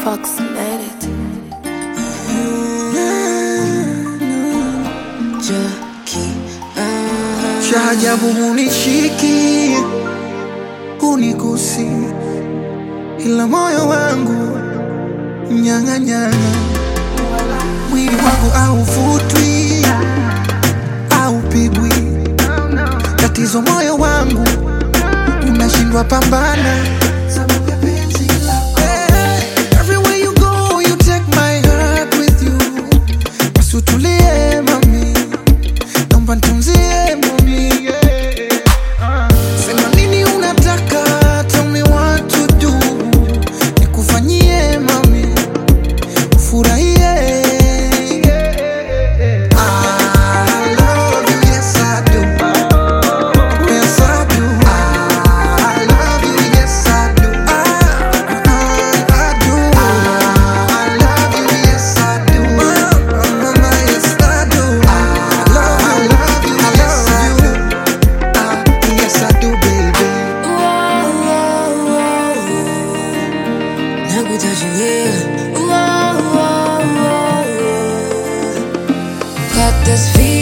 approximated. cha ajabu hunishiki hunigusi, ila moyo wangu mnyang'anyana, mwili wangu hauvutwi haupigwi, tatizo moyo wangu unashindwa pambana sababu ya penzi lako. Eh, everywhere you go, you take my heart with you. Basi utulie mami naomba nitunzie mami yeah. Sema nini unataka, tell me what to do, nikufanyie mami, ufurahie I love you, yes I do. Yes I do. I love you, yes I do. I, I do. I love you, yes I do. Mama, yes I do. I love you, I love you. Ah, yes I do, baby. Got this feeling